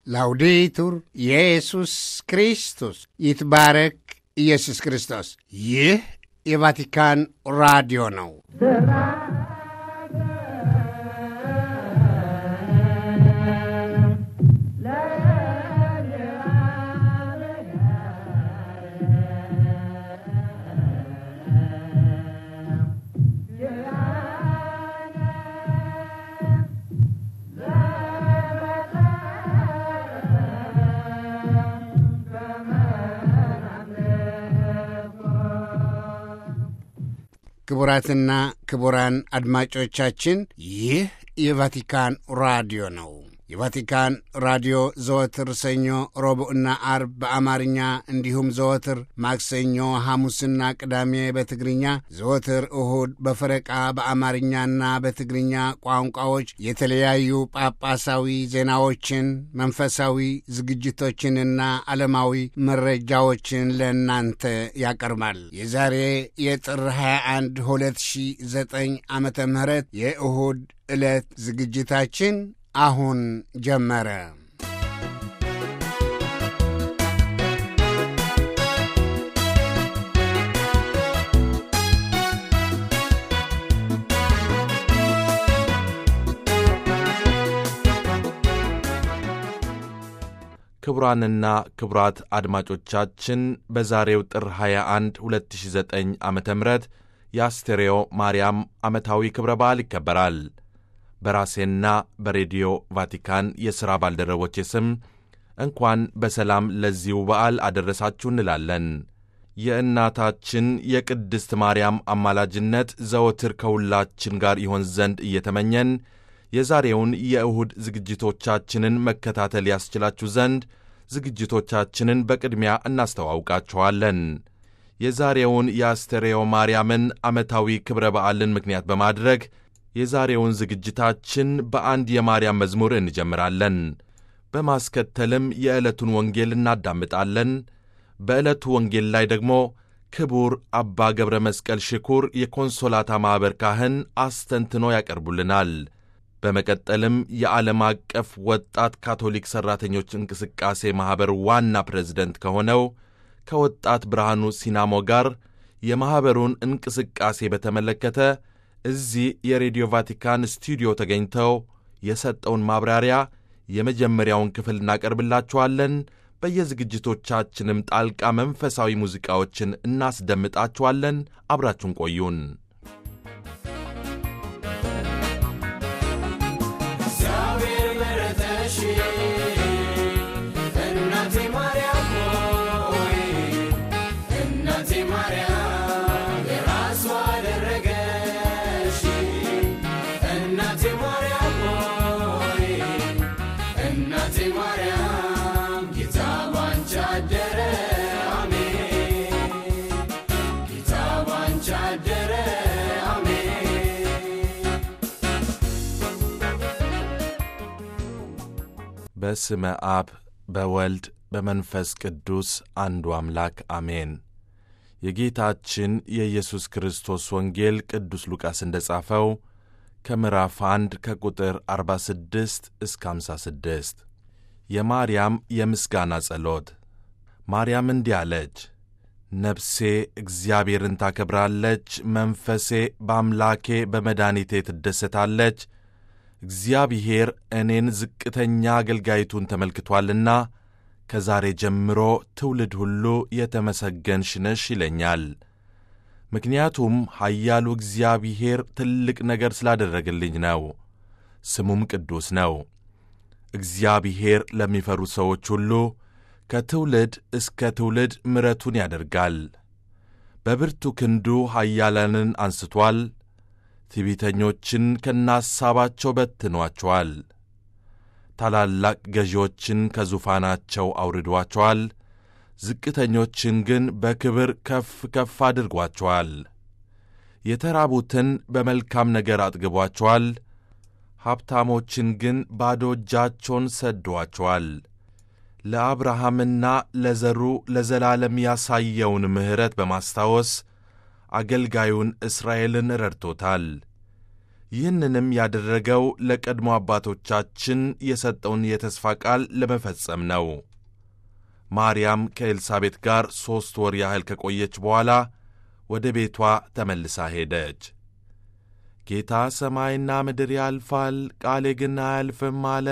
ላውዴቱር ኢየሱስ ክርስቶስ ይትባረክ ኢየሱስ ክርስቶስ። ይህ የቫቲካን ራዲዮ ነው። ክቡራትና ክቡራን አድማጮቻችን ይህ የቫቲካን ራዲዮ ነው። የቫቲካን ራዲዮ ዘወትር ሰኞ፣ ረቡዕና አርብ በአማርኛ እንዲሁም ዘወትር ማክሰኞ፣ ሐሙስና ቅዳሜ በትግርኛ ዘወትር እሁድ በፈረቃ በአማርኛና በትግርኛ ቋንቋዎች የተለያዩ ጳጳሳዊ ዜናዎችን፣ መንፈሳዊ ዝግጅቶችንና ዓለማዊ መረጃዎችን ለእናንተ ያቀርባል። የዛሬ የጥር 21 2009 ዓመተ ምህረት የእሁድ ዕለት ዝግጅታችን አሁን ጀመረ። ክቡራንና ክቡራት አድማጮቻችን በዛሬው ጥር 21 2009 ዓ ም የአስቴሬዮ ማርያም ዓመታዊ ክብረ በዓል ይከበራል። በራሴና በሬዲዮ ቫቲካን የሥራ ባልደረቦቼ ስም እንኳን በሰላም ለዚሁ በዓል አደረሳችሁ እንላለን። የእናታችን የቅድስት ማርያም አማላጅነት ዘወትር ከሁላችን ጋር ይሆን ዘንድ እየተመኘን የዛሬውን የእሁድ ዝግጅቶቻችንን መከታተል ያስችላችሁ ዘንድ ዝግጅቶቻችንን በቅድሚያ እናስተዋውቃችኋለን። የዛሬውን የአስተርዮ ማርያምን ዓመታዊ ክብረ በዓልን ምክንያት በማድረግ የዛሬውን ዝግጅታችን በአንድ የማርያም መዝሙር እንጀምራለን። በማስከተልም የዕለቱን ወንጌል እናዳምጣለን። በዕለቱ ወንጌል ላይ ደግሞ ክቡር አባ ገብረ መስቀል ሽኩር የኮንሶላታ ማኅበር ካህን አስተንትኖ ያቀርቡልናል። በመቀጠልም የዓለም አቀፍ ወጣት ካቶሊክ ሠራተኞች እንቅስቃሴ ማኅበር ዋና ፕሬዝደንት ከሆነው ከወጣት ብርሃኑ ሲናሞ ጋር የማኅበሩን እንቅስቃሴ በተመለከተ እዚህ የሬዲዮ ቫቲካን ስቱዲዮ ተገኝተው የሰጠውን ማብራሪያ የመጀመሪያውን ክፍል እናቀርብላችኋለን። በየዝግጅቶቻችንም ጣልቃ መንፈሳዊ ሙዚቃዎችን እናስደምጣችኋለን። አብራችሁን ቆዩን። በስመ አብ በወልድ በመንፈስ ቅዱስ አንዱ አምላክ አሜን። የጌታችን የኢየሱስ ክርስቶስ ወንጌል ቅዱስ ሉቃስ እንደ ጻፈው ከምዕራፍ 1 ከቁጥር 46 እስከ 56 የማርያም የምስጋና ጸሎት። ማርያም እንዲህ አለች፣ ነፍሴ እግዚአብሔርን ታከብራለች፣ መንፈሴ በአምላኬ በመድኃኒቴ ትደሰታለች እግዚአብሔር እኔን ዝቅተኛ አገልጋይቱን ተመልክቶአልና ከዛሬ ጀምሮ ትውልድ ሁሉ የተመሰገንሽ ነሽ ይለኛል። ምክንያቱም ኃያሉ እግዚአብሔር ትልቅ ነገር ስላደረገልኝ ነው። ስሙም ቅዱስ ነው። እግዚአብሔር ለሚፈሩ ሰዎች ሁሉ ከትውልድ እስከ ትውልድ ምሕረቱን ያደርጋል። በብርቱ ክንዱ ኃያላንን አንስቶአል። ትዕቢተኞችን ከናሳባቸው በትኗቸዋል። ታላላቅ ገዢዎችን ከዙፋናቸው አውርዷቸዋል። ዝቅተኞችን ግን በክብር ከፍ ከፍ አድርጓቸዋል። የተራቡትን በመልካም ነገር አጥግቧቸዋል። ሀብታሞችን ግን ባዶ እጃቸውን ሰዷቸዋል። ለአብርሃምና ለዘሩ ለዘላለም ያሳየውን ምሕረት በማስታወስ አገልጋዩን እስራኤልን ረድቶታል። ይህንንም ያደረገው ለቀድሞ አባቶቻችን የሰጠውን የተስፋ ቃል ለመፈጸም ነው። ማርያም ከኤልሳቤጥ ጋር ሦስት ወር ያህል ከቆየች በኋላ ወደ ቤቷ ተመልሳ ሄደች። ጌታ ሰማይና ምድር ያልፋል፣ ቃሌ ግን አያልፍም አለ።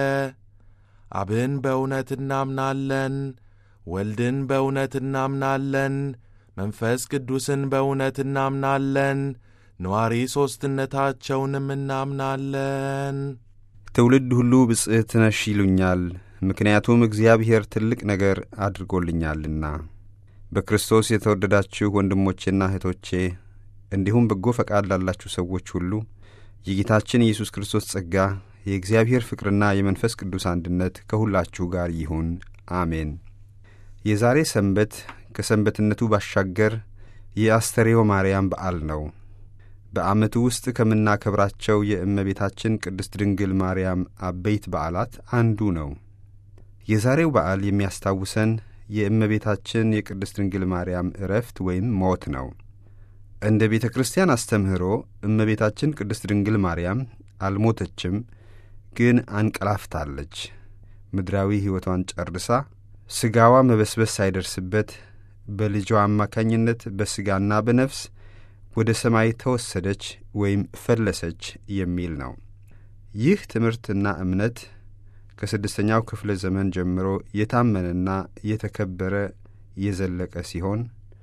አብን በእውነት እናምናለን፣ ወልድን በእውነት እናምናለን፣ መንፈስ ቅዱስን በእውነት እናምናለን፣ ነዋሪ ሦስትነታቸውንም እናምናለን። ትውልድ ሁሉ ብጽዕት ነሽ ይሉኛል፣ ምክንያቱም እግዚአብሔር ትልቅ ነገር አድርጎልኛልና። በክርስቶስ የተወደዳችሁ ወንድሞቼና እህቶቼ እንዲሁም በጎ ፈቃድ ላላችሁ ሰዎች ሁሉ የጌታችን ኢየሱስ ክርስቶስ ጸጋ የእግዚአብሔር ፍቅርና የመንፈስ ቅዱስ አንድነት ከሁላችሁ ጋር ይሁን፣ አሜን። የዛሬ ሰንበት ከሰንበትነቱ ባሻገር የአስተርዮ ማርያም በዓል ነው። በዓመቱ ውስጥ ከምናከብራቸው የእመቤታችን ቅድስት ድንግል ማርያም አበይት በዓላት አንዱ ነው። የዛሬው በዓል የሚያስታውሰን የእመቤታችን የቅድስት ድንግል ማርያም ዕረፍት ወይም ሞት ነው። እንደ ቤተ ክርስቲያን አስተምህሮ እመቤታችን ቅድስት ድንግል ማርያም አልሞተችም፣ ግን አንቀላፍታለች። ምድራዊ ሕይወቷን ጨርሳ ሥጋዋ መበስበስ ሳይደርስበት በልጇ አማካኝነት በሥጋና በነፍስ ወደ ሰማይ ተወሰደች ወይም ፈለሰች የሚል ነው። ይህ ትምህርትና እምነት ከስድስተኛው ክፍለ ዘመን ጀምሮ የታመነና የተከበረ የዘለቀ ሲሆን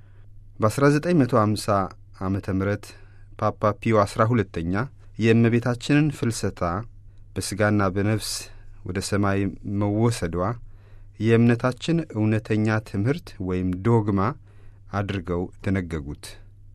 በ1950 ዓመተ ምህረት ፓፓ ፒዮ አሥራ ሁለተኛ የእመቤታችንን ፍልሰታ በሥጋና በነፍስ ወደ ሰማይ መወሰዷ የእምነታችን እውነተኛ ትምህርት ወይም ዶግማ አድርገው ደነገጉት።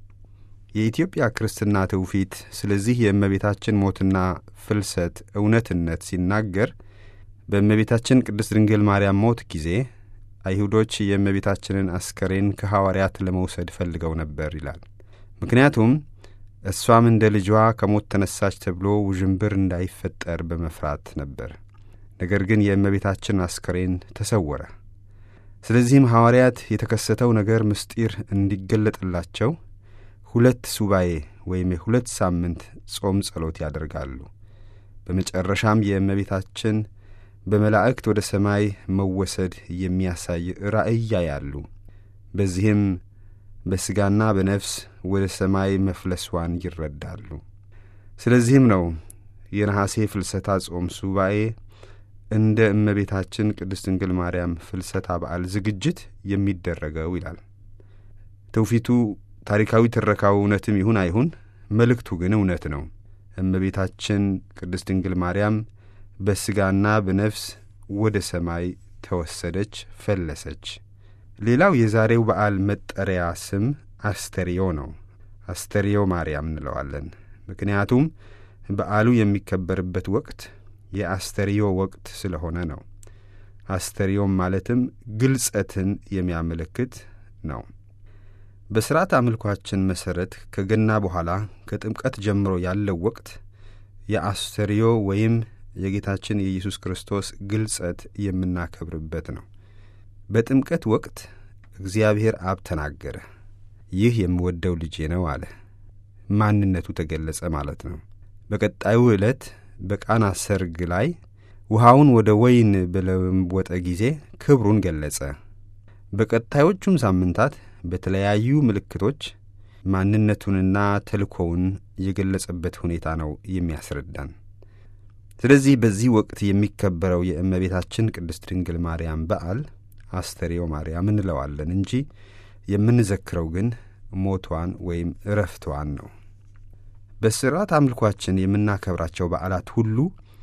የኢትዮጵያ ክርስትና ትውፊት ስለዚህ የእመቤታችን ሞትና ፍልሰት እውነትነት ሲናገር በእመቤታችን ቅድስት ድንግል ማርያም ሞት ጊዜ አይሁዶች የእመቤታችንን አስከሬን ከሐዋርያት ለመውሰድ ፈልገው ነበር ይላል። ምክንያቱም እሷም እንደ ልጇ ከሞት ተነሳች ተብሎ ውዥንብር እንዳይፈጠር በመፍራት ነበር። ነገር ግን የእመቤታችን አስከሬን ተሰወረ። ስለዚህም ሐዋርያት የተከሰተው ነገር ምስጢር እንዲገለጥላቸው ሁለት ሱባኤ ወይም የሁለት ሳምንት ጾም ጸሎት ያደርጋሉ። በመጨረሻም የእመቤታችን በመላእክት ወደ ሰማይ መወሰድ የሚያሳይ ራእይ ያያሉ። በዚህም በሥጋና በነፍስ ወደ ሰማይ መፍለሷን ይረዳሉ። ስለዚህም ነው የነሐሴ ፍልሰታ ጾም ሱባኤ እንደ እመቤታችን ቅድስት ድንግል ማርያም ፍልሰታ በዓል ዝግጅት የሚደረገው ይላል። ትውፊቱ ታሪካዊ ትረካው እውነትም ይሁን አይሁን፣ መልእክቱ ግን እውነት ነው። እመቤታችን ቅድስት ድንግል ማርያም በሥጋና በነፍስ ወደ ሰማይ ተወሰደች፣ ፈለሰች። ሌላው የዛሬው በዓል መጠሪያ ስም አስተርዮ ነው። አስተርዮ ማርያም እንለዋለን። ምክንያቱም በዓሉ የሚከበርበት ወቅት የአስተርዮ ወቅት ስለሆነ ነው። አስተርዮም ማለትም ግልጸትን የሚያመለክት ነው። በሥርዓት አምልኳችን መሠረት ከገና በኋላ ከጥምቀት ጀምሮ ያለው ወቅት የአስተርዮ ወይም የጌታችን የኢየሱስ ክርስቶስ ግልጸት የምናከብርበት ነው። በጥምቀት ወቅት እግዚአብሔር አብ ተናገረ፣ ይህ የምወደው ልጄ ነው አለ። ማንነቱ ተገለጸ ማለት ነው። በቀጣዩ ዕለት በቃና ሰርግ ላይ ውሃውን ወደ ወይን በለወጠ ጊዜ ክብሩን ገለጸ። በቀጣዮቹም ሳምንታት በተለያዩ ምልክቶች ማንነቱንና ተልእኮውን የገለጸበት ሁኔታ ነው የሚያስረዳን። ስለዚህ በዚህ ወቅት የሚከበረው የእመቤታችን ቅድስት ድንግል ማርያም በዓል አስተርዮ ማርያም እንለዋለን እንጂ የምንዘክረው ግን ሞቷን ወይም እረፍቷን ነው። በሥርዓት አምልኳችን የምናከብራቸው በዓላት ሁሉ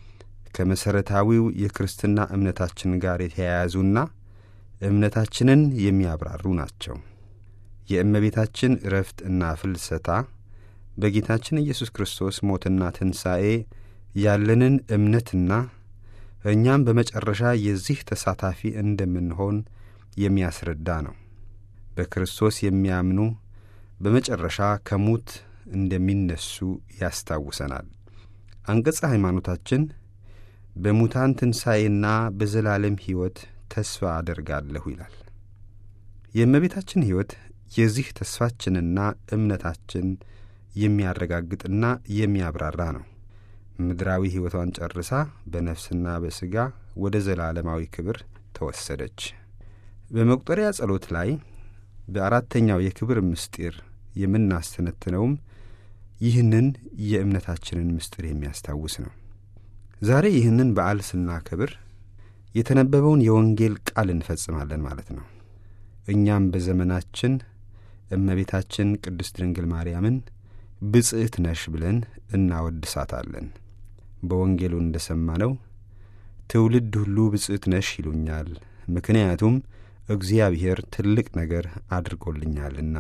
ከመሠረታዊው የክርስትና እምነታችን ጋር የተያያዙና እምነታችንን የሚያብራሩ ናቸው። የእመቤታችን እረፍት እና ፍልሰታ በጌታችን ኢየሱስ ክርስቶስ ሞትና ትንሣኤ ያለንን እምነትና እኛም በመጨረሻ የዚህ ተሳታፊ እንደምንሆን የሚያስረዳ ነው። በክርስቶስ የሚያምኑ በመጨረሻ ከሙት እንደሚነሱ ያስታውሰናል። አንቀጸ ሃይማኖታችን በሙታን ትንሣኤና በዘላለም ሕይወት ተስፋ አደርጋለሁ ይላል። የእመቤታችን ሕይወት የዚህ ተስፋችንና እምነታችን የሚያረጋግጥና የሚያብራራ ነው። ምድራዊ ሕይወቷን ጨርሳ በነፍስና በሥጋ ወደ ዘላለማዊ ክብር ተወሰደች። በመቁጠሪያ ጸሎት ላይ በአራተኛው የክብር ምስጢር የምናስተነትነውም ይህንን የእምነታችንን ምስጢር የሚያስታውስ ነው። ዛሬ ይህንን በዓል ስናከብር የተነበበውን የወንጌል ቃል እንፈጽማለን ማለት ነው። እኛም በዘመናችን እመቤታችን ቅድስት ድንግል ማርያምን ብጽዕት ነሽ ብለን እናወድሳታለን። በወንጌሉ እንደ ሰማነው ትውልድ ሁሉ ብጽዕት ነሽ ይሉኛል፣ ምክንያቱም እግዚአብሔር ትልቅ ነገር አድርጎልኛልና።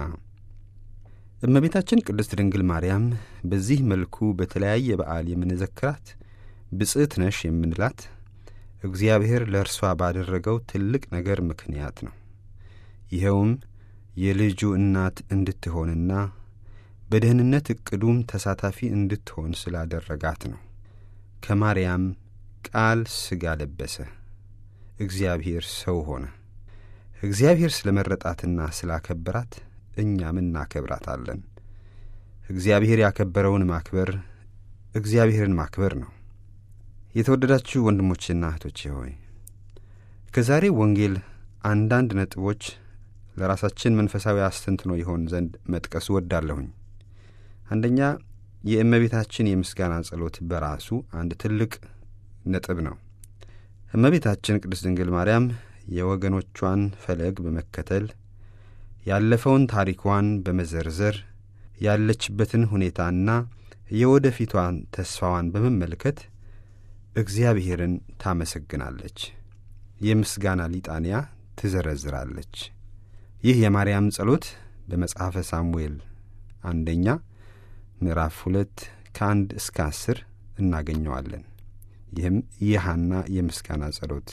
እመቤታችን ቅድስት ድንግል ማርያም በዚህ መልኩ በተለያየ በዓል የምንዘክራት ብጽዕት ነሽ የምንላት እግዚአብሔር ለእርሷ ባደረገው ትልቅ ነገር ምክንያት ነው። ይኸውም የልጁ እናት እንድትሆንና በደህንነት ዕቅዱም ተሳታፊ እንድትሆን ስላደረጋት ነው። ከማርያም ቃል ሥጋ ለበሰ፣ እግዚአብሔር ሰው ሆነ። እግዚአብሔር ስለ መረጣትና ስላከበራት እኛም እናከብራታለን። እግዚአብሔር ያከበረውን ማክበር እግዚአብሔርን ማክበር ነው። የተወደዳችሁ ወንድሞቼና እህቶቼ ሆይ ከዛሬ ወንጌል አንዳንድ ነጥቦች ለራሳችን መንፈሳዊ አስተንትኖ ይሆን ዘንድ መጥቀሱ ወዳለሁኝ። አንደኛ የእመቤታችን የምስጋና ጸሎት በራሱ አንድ ትልቅ ነጥብ ነው። እመቤታችን ቅድስት ድንግል ማርያም የወገኖቿን ፈለግ በመከተል ያለፈውን ታሪኳን በመዘርዘር ያለችበትን ሁኔታና የወደፊቷን ተስፋዋን በመመልከት እግዚአብሔርን ታመሰግናለች። የምስጋና ሊጣንያ ትዘረዝራለች። ይህ የማርያም ጸሎት በመጽሐፈ ሳሙኤል አንደኛ ምዕራፍ ሁለት ከአንድ እስከ አስር እናገኘዋለን። ይህም የሐና የምስጋና ጸሎት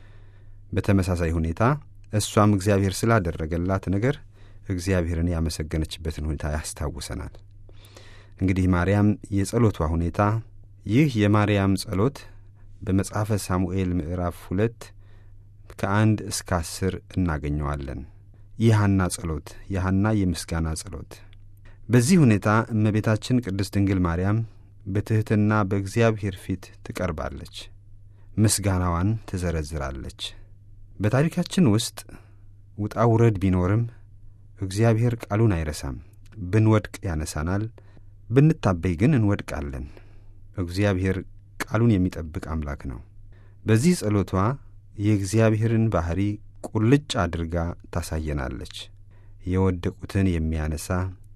በተመሳሳይ ሁኔታ እሷም እግዚአብሔር ስላደረገላት ነገር እግዚአብሔርን ያመሰገነችበትን ሁኔታ ያስታውሰናል። እንግዲህ ማርያም የጸሎቷ ሁኔታ ይህ የማርያም ጸሎት በመጽሐፈ ሳሙኤል ምዕራፍ ሁለት ከአንድ እስከ አስር እናገኘዋለን። የሐና ጸሎት የሐና የምስጋና ጸሎት። በዚህ ሁኔታ እመቤታችን ቅድስት ድንግል ማርያም በትሕትና በእግዚአብሔር ፊት ትቀርባለች፣ ምስጋናዋን ትዘረዝራለች። በታሪካችን ውስጥ ውጣ ውረድ ቢኖርም እግዚአብሔር ቃሉን አይረሳም። ብንወድቅ ያነሳናል፣ ብንታበይ ግን እንወድቃለን። እግዚአብሔር ቃሉን የሚጠብቅ አምላክ ነው። በዚህ ጸሎቷ የእግዚአብሔርን ባሕሪ ቁልጭ አድርጋ ታሳየናለች። የወደቁትን የሚያነሳ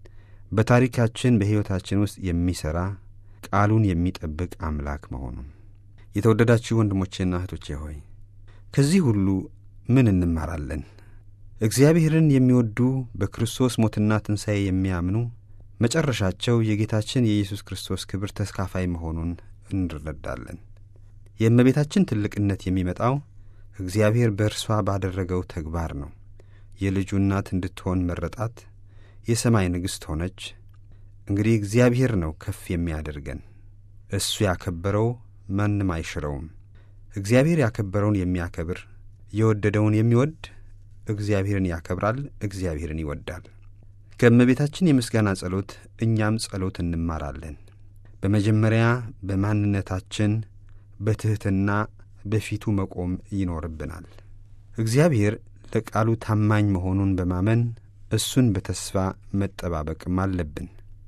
በታሪካችን በሕይወታችን ውስጥ የሚሠራ ቃሉን የሚጠብቅ አምላክ መሆኑን። የተወደዳችሁ ወንድሞቼና እህቶቼ ሆይ ከዚህ ሁሉ ምን እንማራለን? እግዚአብሔርን የሚወዱ በክርስቶስ ሞትና ትንሣኤ የሚያምኑ መጨረሻቸው የጌታችን የኢየሱስ ክርስቶስ ክብር ተስካፋይ መሆኑን እንረዳለን። የእመቤታችን ትልቅነት የሚመጣው እግዚአብሔር በእርሷ ባደረገው ተግባር ነው። የልጁ እናት እንድትሆን መረጣት፣ የሰማይ ንግሥት ሆነች። እንግዲህ እግዚአብሔር ነው ከፍ የሚያደርገን። እሱ ያከበረው ማንም አይሽረውም። እግዚአብሔር ያከበረውን የሚያከብር የወደደውን የሚወድ እግዚአብሔርን ያከብራል፣ እግዚአብሔርን ይወዳል። ከእመቤታችን የምስጋና ጸሎት እኛም ጸሎት እንማራለን። በመጀመሪያ በማንነታችን በትሕትና በፊቱ መቆም ይኖርብናል። እግዚአብሔር ለቃሉ ታማኝ መሆኑን በማመን እሱን በተስፋ መጠባበቅም አለብን።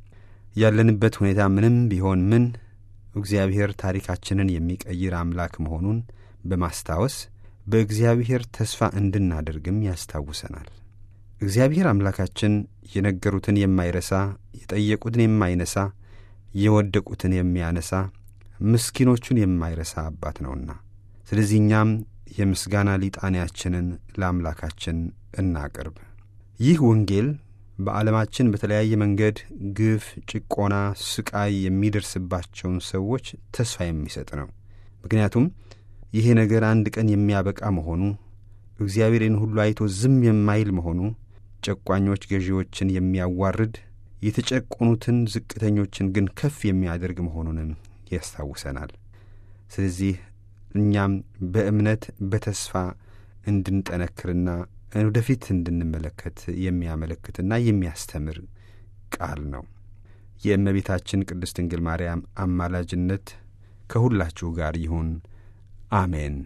ያለንበት ሁኔታ ምንም ቢሆን ምን እግዚአብሔር ታሪካችንን የሚቀይር አምላክ መሆኑን በማስታወስ በእግዚአብሔር ተስፋ እንድናደርግም ያስታውሰናል። እግዚአብሔር አምላካችን የነገሩትን የማይረሳ የጠየቁትን የማይነሳ የወደቁትን የሚያነሳ ምስኪኖቹን የማይረሳ አባት ነውና፣ ስለዚህ እኛም የምስጋና ሊጣንያችንን ለአምላካችን እናቅርብ። ይህ ወንጌል በዓለማችን በተለያየ መንገድ ግፍ፣ ጭቆና፣ ስቃይ የሚደርስባቸውን ሰዎች ተስፋ የሚሰጥ ነው። ምክንያቱም ይሄ ነገር አንድ ቀን የሚያበቃ መሆኑ፣ እግዚአብሔርን ሁሉ አይቶ ዝም የማይል መሆኑ፣ ጨቋኞች ገዢዎችን የሚያዋርድ የተጨቆኑትን ዝቅተኞችን ግን ከፍ የሚያደርግ መሆኑንም ያስታውሰናል። ስለዚህ እኛም በእምነት በተስፋ እንድንጠነክርና ወደፊት እንድንመለከት የሚያመለክትና የሚያስተምር ቃል ነው። የእመቤታችን ቅድስት ድንግል ማርያም አማላጅነት ከሁላችሁ ጋር ይሁን። አሜን።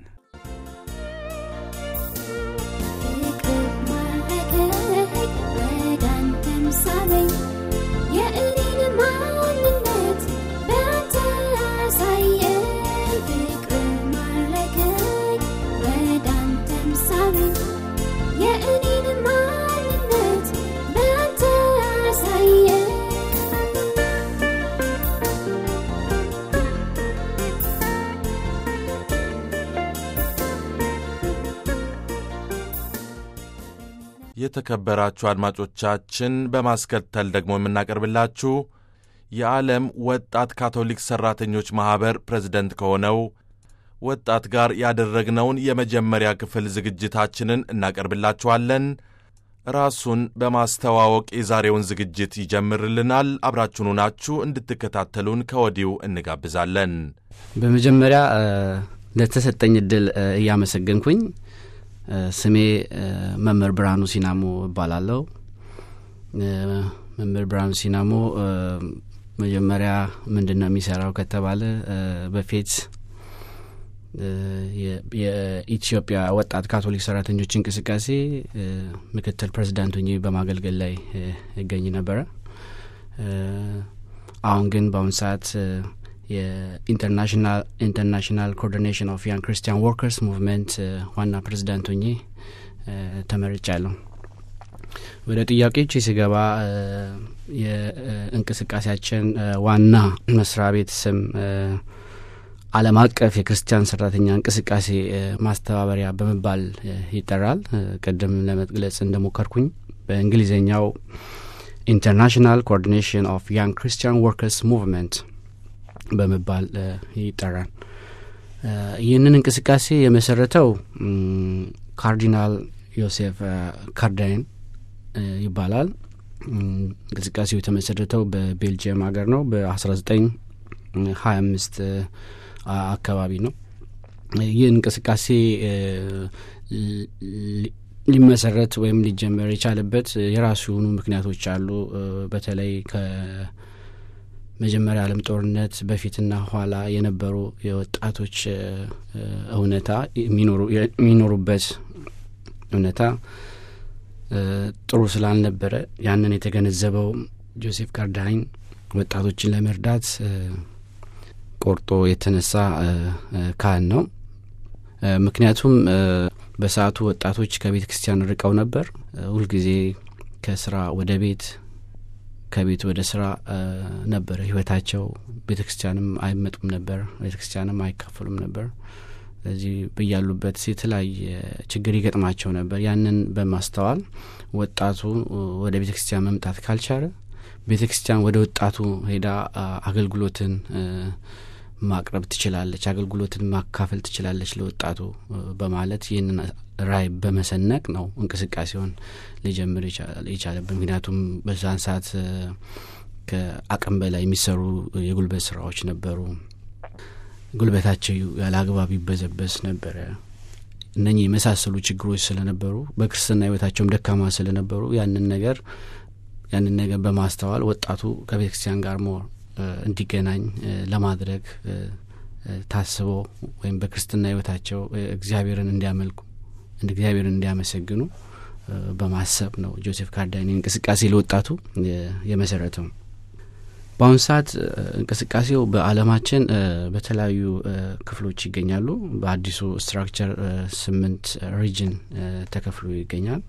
የእኔን ማንነት በአንተ አሳየኝ ፍቅር ማረከኝ ወደ አንተም ሳበኝ የእኔን ማንነት በአንተ አሳየኝ የተከበራችሁ አድማጮቻችን በማስከተል ደግሞ የምናቀርብላችሁ የዓለም ወጣት ካቶሊክ ሠራተኞች ማኅበር ፕሬዝደንት ከሆነው ወጣት ጋር ያደረግነውን የመጀመሪያ ክፍል ዝግጅታችንን እናቀርብላችኋለን። ራሱን በማስተዋወቅ የዛሬውን ዝግጅት ይጀምርልናል። አብራችሁኑ ናችሁ እንድትከታተሉን ከወዲሁ እንጋብዛለን። በመጀመሪያ ለተሰጠኝ እድል እያመሰገንኩኝ ስሜ መምህር ብርሃኑ ሲናሞ እባላለሁ። መምህር ብርሃኑ ሲናሞ መጀመሪያ ምንድን ነው የሚሰራው ከተባለ በፊት የኢትዮጵያ ወጣት ካቶሊክ ሰራተኞች እንቅስቃሴ ምክትል ፕሬዚዳንት ሆኜ በማገልገል ላይ ይገኝ ነበረ። አሁን ግን በአሁኑ ሰዓት የኢንተርናሽናል ኢንተርናሽናል ኮኦርዲኔሽን ኦፍ ያንግ ክርስቲያን ወርከርስ ሙቭመንት ዋና ፕሬዚዳንት ሆኜ ተመርጫለሁ። ወደ ጥያቄዎች ሲገባ የእንቅስቃሴያችን ዋና መስሪያ ቤት ስም ዓለም አቀፍ የክርስቲያን ሰራተኛ እንቅስቃሴ ማስተባበሪያ በመባል ይጠራል። ቅድም ለመግለጽ እንደሞከርኩኝ በእንግሊዝኛው ኢንተርናሽናል ኮኦርዲኔሽን ኦፍ ያንግ ክርስቲያን ወርከርስ ሙቭመንት በመባል ይጠራል። ይህንን እንቅስቃሴ የመሰረተው ካርዲናል ዮሴፍ ካርዳይን ይባላል። እንቅስቃሴው የተመሰረተው በቤልጅየም ሀገር ነው በአስራ ዘጠኝ ሀያ አምስት አካባቢ ነው። ይህ እንቅስቃሴ ሊመሰረት ወይም ሊጀመር የቻለበት የራሱ የሆኑ ምክንያቶች አሉ። በተለይ ከመጀመሪያ ዓለም ጦርነት በፊትና ኋላ የነበሩ የወጣቶች እውነታ የሚኖሩበት እውነታ ጥሩ ስላልነበረ ያንን የተገነዘበው ጆሴፍ ካርዳይን ወጣቶችን ለመርዳት ቆርጦ የተነሳ ካህን ነው። ምክንያቱም በሰዓቱ ወጣቶች ከቤተ ክርስቲያን ርቀው ነበር። ሁልጊዜ ከስራ ወደ ቤት፣ ከቤት ወደ ስራ ነበረ ህይወታቸው። ቤተ ክርስቲያንም አይመጡም ነበር፣ ቤተ ክርስቲያንም አይካፈሉም ነበር። ስለዚህ በያሉበት የተለያየ ችግር ይገጥማቸው ነበር። ያንን በማስተዋል ወጣቱ ወደ ቤተ ክርስቲያን መምጣት ካልቻለ ቤተ ክርስቲያን ወደ ወጣቱ ሄዳ አገልግሎትን ማቅረብ ትችላለች፣ አገልግሎትን ማካፈል ትችላለች ለወጣቱ በማለት ይህንን ራዕይ በመሰነቅ ነው እንቅስቃሴውን ሊጀምር የቻለበት። ምክንያቱም በዛን ሰዓት ከአቅም በላይ የሚሰሩ የጉልበት ስራዎች ነበሩ። ጉልበታቸው ያለ አግባብ ይበዘበዝ ነበረ። እነኚህ የመሳሰሉ ችግሮች ስለነበሩ በክርስትና ህይወታቸውም ደካማ ስለነበሩ ያንን ነገር ያንን ነገር በማስተዋል ወጣቱ ከቤተ ክርስቲያን ጋር ሞር እንዲገናኝ ለማድረግ ታስቦ ወይም በክርስትና ህይወታቸው እግዚአብሔርን እንዲያመልኩ እግዚአብሔርን እንዲያመሰግኑ በማሰብ ነው ጆሴፍ ካርዳይን እንቅስቃሴ ለወጣቱ የመሰረተው። በአሁኑ ሰዓት እንቅስቃሴው በዓለማችን በተለያዩ ክፍሎች ይገኛሉ። በአዲሱ ስትራክቸር ስምንት ሪጅን ተከፍሎ ይገኛል።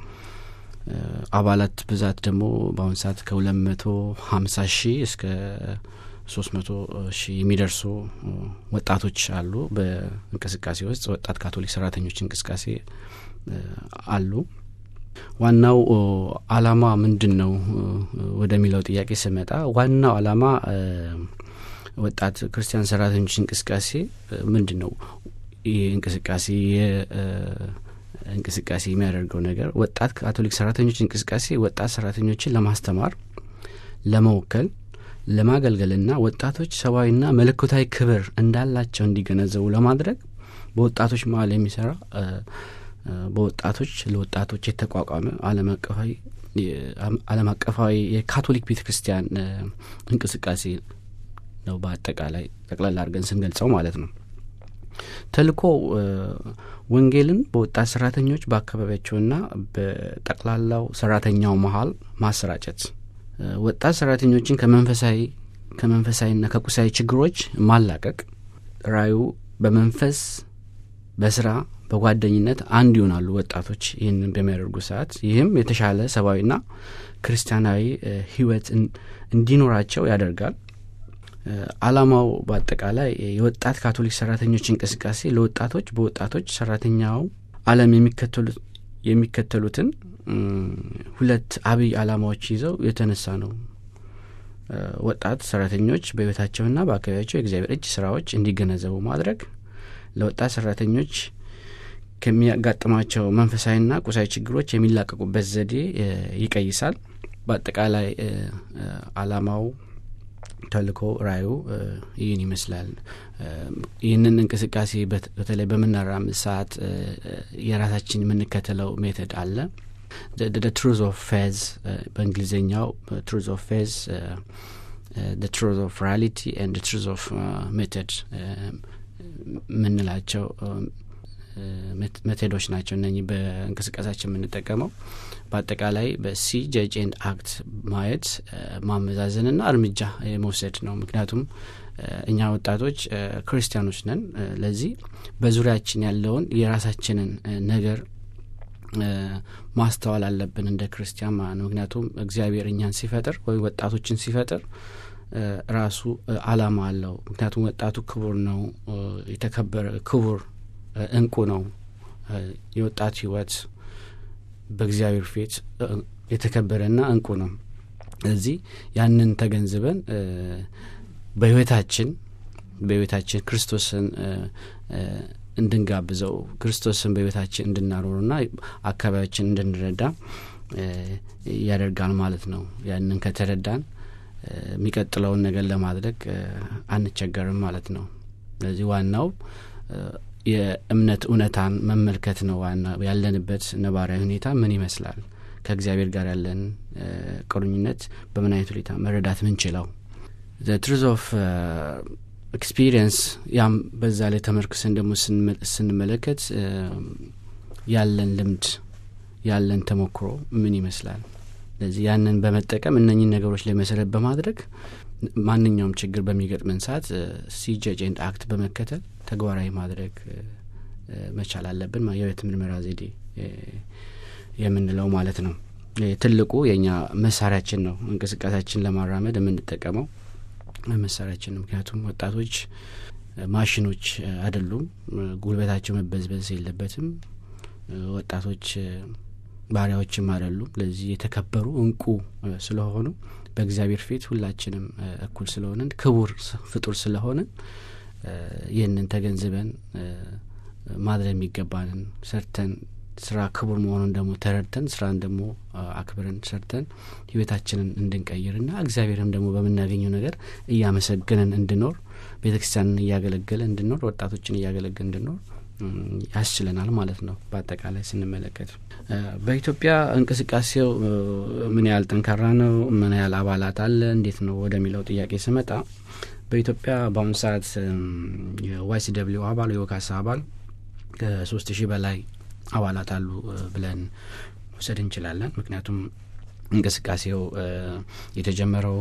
አባላት ብዛት ደግሞ በአሁኑ ሰዓት ከሁለት መቶ ሀምሳ ሺህ እስከ ሶስት መቶ ሺህ የሚደርሱ ወጣቶች አሉ። በእንቅስቃሴ ውስጥ ወጣት ካቶሊክ ሰራተኞች እንቅስቃሴ አሉ። ዋናው አላማ ምንድን ነው ወደሚለው ጥያቄ ስመጣ ዋናው አላማ ወጣት ክርስቲያን ሰራተኞች እንቅስቃሴ ምንድን ነው? ይህ እንቅስቃሴ እንቅስቃሴ የሚያደርገው ነገር ወጣት ካቶሊክ ሰራተኞች እንቅስቃሴ ወጣት ሰራተኞችን ለማስተማር፣ ለመወከል፣ ለማገልገልና ወጣቶች ሰብአዊና መለኮታዊ ክብር እንዳላቸው እንዲገነዘቡ ለማድረግ በወጣቶች መሀል የሚሰራ በወጣቶች ለወጣቶች የተቋቋመ ዓለም አቀፋዊ የካቶሊክ ቤተ ክርስቲያን እንቅስቃሴ ነው በአጠቃላይ ጠቅላላ አድርገን ስንገልጸው ማለት ነው። ተልእኮ ወንጌልን በወጣት ሰራተኞች በአካባቢያቸውና በጠቅላላው ሰራተኛው መሀል ማሰራጨት፣ ወጣት ሰራተኞችን ከመንፈሳዊ ከመንፈሳዊና ከቁሳዊ ችግሮች ማላቀቅ፣ ራዩ በመንፈስ በስራ በጓደኝነት አንድ ይሆናሉ ወጣቶች ይህንን በሚያደርጉ ሰዓት ይህም የተሻለ ሰብአዊና ክርስቲያናዊ ህይወት እንዲኖራቸው ያደርጋል። አላማው በአጠቃላይ የወጣት ካቶሊክ ሰራተኞች እንቅስቃሴ ለወጣቶች በወጣቶች ሰራተኛው አለም የሚከተሉትን ሁለት አብይ አላማዎች ይዘው የተነሳ ነው። ወጣት ሰራተኞች በህይወታቸውና በአካባቢያቸው የእግዚአብሔር እጅ ስራዎች እንዲገነዘቡ ማድረግ፣ ለወጣት ሰራተኞች ከሚያጋጥማቸው መንፈሳዊና ቁሳዊ ችግሮች የሚላቀቁበት ዘዴ ይቀይሳል። በአጠቃላይ አላማው ተልእኮ ራዩ ይህን ይመስላል። ይህንን እንቅስቃሴ በተለይ በምናራምድ ሰዓት የራሳችን የምንከተለው ሜተድ አለ። ትሩዝ ኦፍ ፌዝ በእንግሊዝኛው ትሩዝ ኦፍ ፌዝ ትሩዝ ኦፍ ሪያሊቲ ኤንድ ትሩዝ ኦፍ ሜተድ የምንላቸው ሜቶዶች ናቸው። እነኚህ በእንቅስቃሴያችን የምንጠቀመው በአጠቃላይ በሲ ጀጅ ኤንድ አክት ማየት ማመዛዘንና እርምጃ የመውሰድ ነው። ምክንያቱም እኛ ወጣቶች ክርስቲያኖች ነን። ለዚህ በዙሪያችን ያለውን የራሳችንን ነገር ማስተዋል አለብን እንደ ክርስቲያን ማለት ነው። ምክንያቱም እግዚአብሔር እኛን ሲፈጥር ወይ ወጣቶችን ሲፈጥር ራሱ አላማ አለው። ምክንያቱም ወጣቱ ክቡር ነው፣ የተከበረ ክቡር እንቁ ነው። የወጣት ህይወት በእግዚአብሔር ፊት የተከበረና እንቁ ነው። ስለዚህ ያንን ተገንዝበን በህይወታችን በህይወታችን ክርስቶስን እንድንጋብዘው ክርስቶስን በህይወታችን እንድናኖሩና አካባቢያችን እንድንረዳ ያደርጋል ማለት ነው። ያንን ከተረዳን የሚቀጥለውን ነገር ለማድረግ አንቸገርም ማለት ነው። ስለዚህ ዋናው የእምነት እውነታን መመልከት ነው። ዋና ያለንበት ነባራዊ ሁኔታ ምን ይመስላል፣ ከእግዚአብሔር ጋር ያለን ቁርኝነት በምን አይነት ሁኔታ መረዳት ምንችለው ትሩዝ ኦፍ ኤክስፒሪየንስ ያም በዛ ላይ ተመርክሰን ደግሞ ስንመለከት ያለን ልምድ ያለን ተሞክሮ ምን ይመስላል። ስለዚህ ያንን በመጠቀም እነኚህን ነገሮች ላይ መሰረት በማድረግ ማንኛውም ችግር በሚገጥመን ሰዓት ሲጀጅ ኤንድ አክት በመከተል ተግባራዊ ማድረግ መቻል አለብን። የህይወት ምርመራ ዘዴ የምንለው ማለት ነው። ትልቁ የእኛ መሳሪያችን ነው። እንቅስቃሴያችን ለማራመድ የምንጠቀመው መሳሪያችን ነው። ምክንያቱም ወጣቶች ማሽኖች አይደሉም። ጉልበታቸው መበዝበዝ የለበትም። ወጣቶች ባሪያዎችም አይደሉም። ለዚህ የተከበሩ እንቁ ስለሆኑ በእግዚአብሔር ፊት ሁላችንም እኩል ስለሆንን ክቡር ፍጡር ስለሆንን ይህንን ተገንዝበን ማድረግ የሚገባንን ሰርተን ስራ ክቡር መሆኑን ደግሞ ተረድተን ስራን ደግሞ አክብረን ሰርተን ህይወታችንን እንድንቀይርና እግዚአብሔርም ደግሞ በምናገኘው ነገር እያመሰገንን እንድኖር ቤተ ክርስቲያንን እያገለገለ እንድኖር ወጣቶችን እያገለገል እንድኖር ያስችለናል ማለት ነው። በአጠቃላይ ስንመለከት በኢትዮጵያ እንቅስቃሴው ምን ያህል ጠንካራ ነው? ምን ያህል አባላት አለ? እንዴት ነው ወደሚለው ጥያቄ ስመጣ በኢትዮጵያ በአሁኑ ሰዓት የዋይሲ ደብሊው አባል የወካሳ አባል ከሶስት ሺህ በላይ አባላት አሉ ብለን መውሰድ እንችላለን። ምክንያቱም እንቅስቃሴው የተጀመረው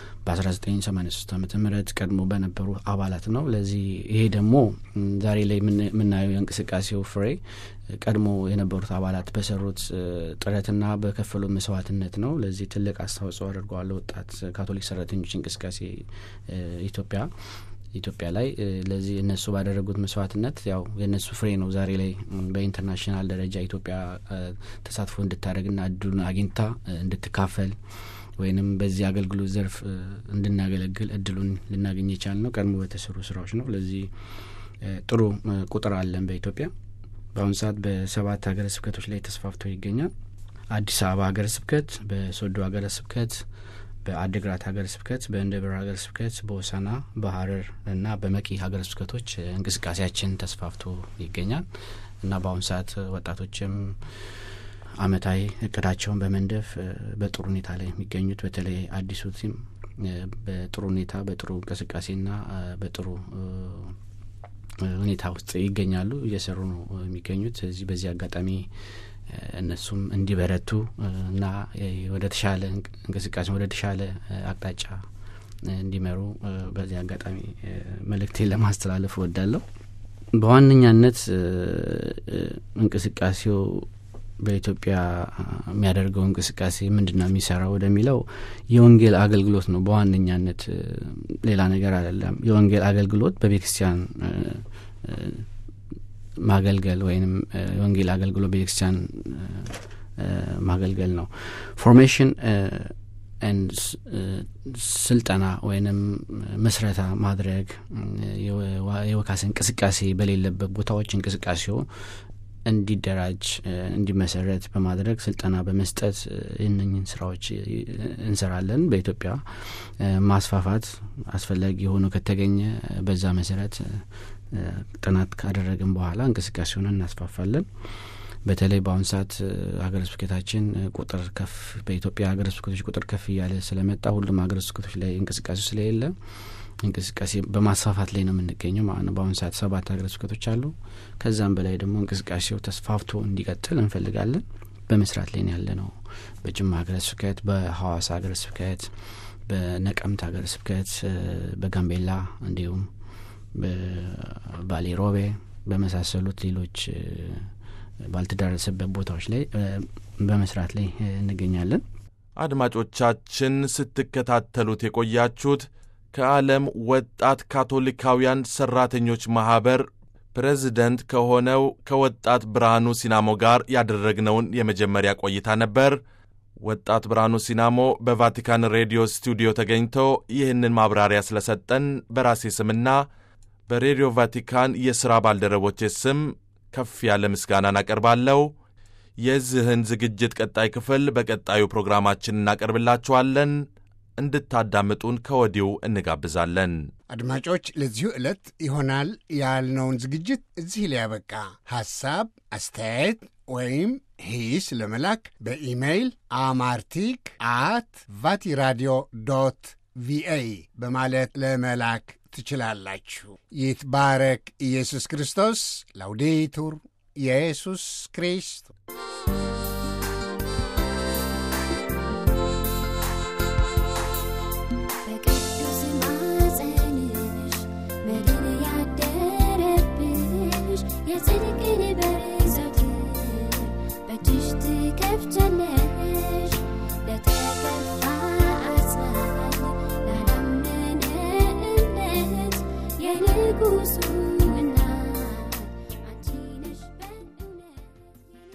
በ1983 ዓመተ ምህረት ቀድሞ በነበሩ አባላት ነው። ለዚህ ይሄ ደግሞ ዛሬ ላይ የምናየው የእንቅስቃሴው ፍሬ ቀድሞ የነበሩት አባላት በሰሩት ጥረትና በከፈሉ መስዋዕትነት ነው። ለዚህ ትልቅ አስተዋጽኦ አድርገዋል። ወጣት ካቶሊክ ሰራተኞች እንቅስቃሴ ኢትዮጵያ ኢትዮጵያ ላይ ለዚህ እነሱ ባደረጉት መስዋዕትነት ያው የእነሱ ፍሬ ነው ዛሬ ላይ በኢንተርናሽናል ደረጃ ኢትዮጵያ ተሳትፎ እንድታደርግና እድሉን አግኝታ እንድትካፈል ወይንም በዚህ አገልግሎት ዘርፍ እንድናገለግል እድሉን ልናገኝ የቻል ነው ቀድሞ በተሰሩ ስራዎች ነው። ለዚህ ጥሩ ቁጥር አለን በኢትዮጵያ በአሁኑ ሰዓት በሰባት ሀገረ ስብከቶች ላይ ተስፋፍቶ ይገኛል። አዲስ አበባ ሀገረ ስብከት፣ በሶዶ ሀገረ ስብከት፣ በአድግራት ሀገረ ስብከት፣ በእንደብር ሀገረ ስብከት፣ በሆሳና በሀረር እና በመቂ ሀገረ ስብከቶች እንቅስቃሴያችን ተስፋፍቶ ይገኛል እና በአሁኑ ሰዓት ወጣቶችም አመታዊ እቅዳቸውን በመንደፍ በጥሩ ሁኔታ ላይ የሚገኙት በተለይ አዲሱ ቲም በጥሩ ሁኔታ በጥሩ እንቅስቃሴና በጥሩ ሁኔታ ውስጥ ይገኛሉ፣ እየሰሩ ነው የሚገኙት። ስለዚህ በዚህ አጋጣሚ እነሱም እንዲበረቱ እና ወደ ተሻለ እንቅስቃሴ ወደ ተሻለ አቅጣጫ እንዲመሩ በዚህ አጋጣሚ መልእክቴን ለማስተላለፍ እወዳለሁ። በዋነኛነት እንቅስቃሴው በኢትዮጵያ የሚያደርገው እንቅስቃሴ ምንድን ነው የሚሰራው ወደሚለው የወንጌል አገልግሎት ነው በዋነኛነት ሌላ ነገር አይደለም። የወንጌል አገልግሎት በቤተክርስቲያን ማገልገል ወይም የወንጌል አገልግሎት ቤተክርስቲያን ማገልገል ነው። ፎርሜሽን ስልጠና ወይንም መስረታ ማድረግ የወካስ እንቅስቃሴ በሌለበት ቦታዎች እንቅስቃሴው እንዲደራጅ እንዲመሰረት በማድረግ ስልጠና በመስጠት ይህንኝን ስራዎች እንሰራለን። በኢትዮጵያ ማስፋፋት አስፈላጊ የሆኑ ከተገኘ በዛ መሰረት ጥናት ካደረግን በኋላ እንቅስቃሴውን እናስፋፋለን። በተለይ በአሁኑ ሰዓት ሀገረ ስብከታችን ቁጥር ከፍ በኢትዮጵያ ሀገረ ስብከቶች ቁጥር ከፍ እያለ ስለመጣ ሁሉም ሀገረ ስብከቶች ላይ እንቅስቃሴ ስለሌለ እንቅስቃሴ በማስፋፋት ላይ ነው የምንገኘው ማለት ነው። በአሁኑ ሰዓት ሰባት ሀገረ ስብከቶች አሉ። ከዛም በላይ ደግሞ እንቅስቃሴው ተስፋፍቶ እንዲቀጥል እንፈልጋለን። በመስራት ላይ ያለ ነው። በጅማ ሀገረ ስብከት፣ በሐዋሳ ሀገረ ስብከት፣ በነቀምት ሀገረ ስብከት፣ በጋምቤላ እንዲሁም በባሌ ሮቤ በመሳሰሉት ሌሎች ባልተዳረሰበት ቦታዎች ላይ በመስራት ላይ እንገኛለን። አድማጮቻችን ስትከታተሉት የቆያችሁት ከዓለም ወጣት ካቶሊካውያን ሠራተኞች ማኅበር ፕሬዚደንት ከሆነው ከወጣት ብርሃኑ ሲናሞ ጋር ያደረግነውን የመጀመሪያ ቆይታ ነበር። ወጣት ብርሃኑ ሲናሞ በቫቲካን ሬዲዮ ስቱዲዮ ተገኝቶ ይህንን ማብራሪያ ስለሰጠን በራሴ ስምና በሬዲዮ ቫቲካን የሥራ ባልደረቦቼ ስም ከፍ ያለ ምስጋናን አቀርባለሁ። የዚህን ዝግጅት ቀጣይ ክፍል በቀጣዩ ፕሮግራማችን እናቀርብላችኋለን። እንድታዳምጡን ከወዲሁ እንጋብዛለን። አድማጮች፣ ለዚሁ ዕለት ይሆናል ያልነውን ዝግጅት እዚህ ሊያበቃ ሐሳብ፣ አስተያየት ወይም ሂስ ለመላክ በኢሜይል አማርቲክ አት ቫቲራዲዮ ዶት ቪኦኤ በማለት ለመላክ ትችላላችሁ። ይትባረክ ኢየሱስ ክርስቶስ። ላውዴቱር ኢየሱስ ክርስቶስ